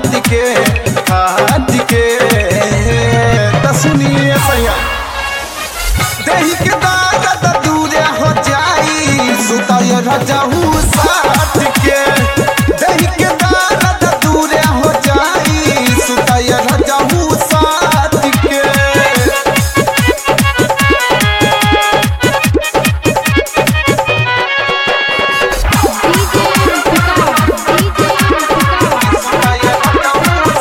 खात के खात के त सुनिए सैया देही के दर्द दूरे हो जाई सुताय रजहू साथ के देही के दर्द दूरे हो जाई सुताय रजहू साथ के डीजे विकास डीजे विकास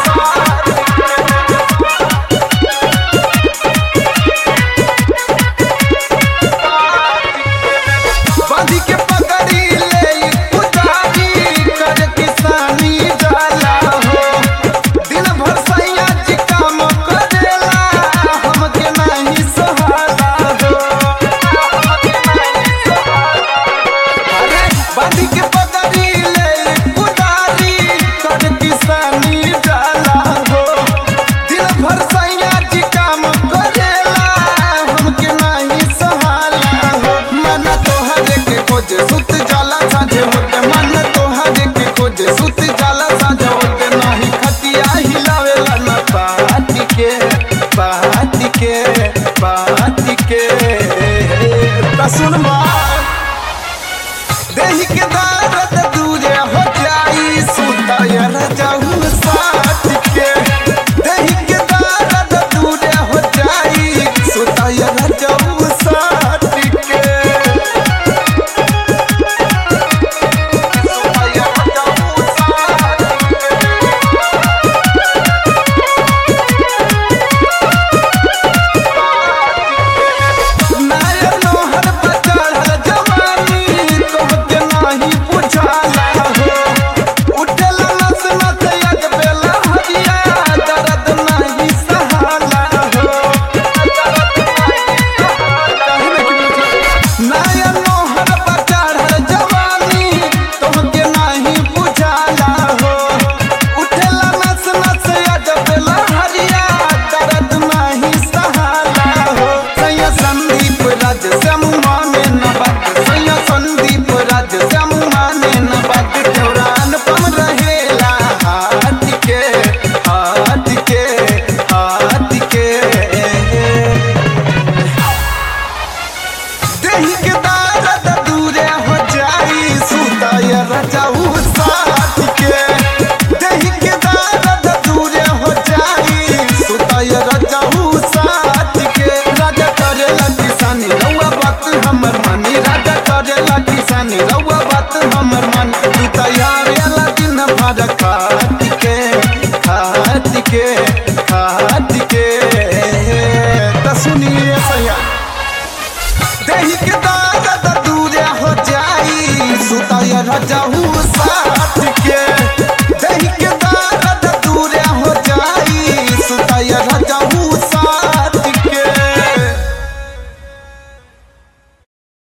बांधी के पकड़ी ले पुजारी कर किसानी जाला हो दिन भर सैया जी काम करेला हमके नहीं सहाला हो अरे बांधी के पकड़ी ले पुजारी कर किसानी जाला हो दिन भर सैया जी काम करेला हमके नहीं सहाला हो मन तोहरे के खोज सुत जाला साझे होते मन तोहरे के खोज सुत जाला साझे होते नहीं खतिया हिलावेला न पाती के पाती के पाती के त सुन बात देही के दर्द दूरे हो जाई सुताय रजाऊ साथ के देही के दर्द दूरे हो जाई सुताय रजाऊ साथ के सुताय रजाऊ साथ नायर नोहर पर चढ़ल जवानी तोहके नाही बुझाला हो उठेला नस नस यग बेला हरिया दर्द नाही सहाला हो नायर नोहर पर चढ़ल जवानी तोहके नाही बुझाला हो उठेला नस नस यग बेला हरिया दर्द नाही सहाला हो सैया संदीप राज समुहाने न बात सैया संदीप राज समुहाने न बात चौरान पम रहेला हाथ के हाथ के हाथ के देही के दर्द दूरे हो जाई सुताय रजाऊ साथ के देही के दर्द दूरे हो जाई सुताय रजाऊ साथ के राजा करेला किसानी रउआ बात हमर मानी राजा करेला किसानी रउआ बात हमर मानी तू तैयार दिन भर खात के खात के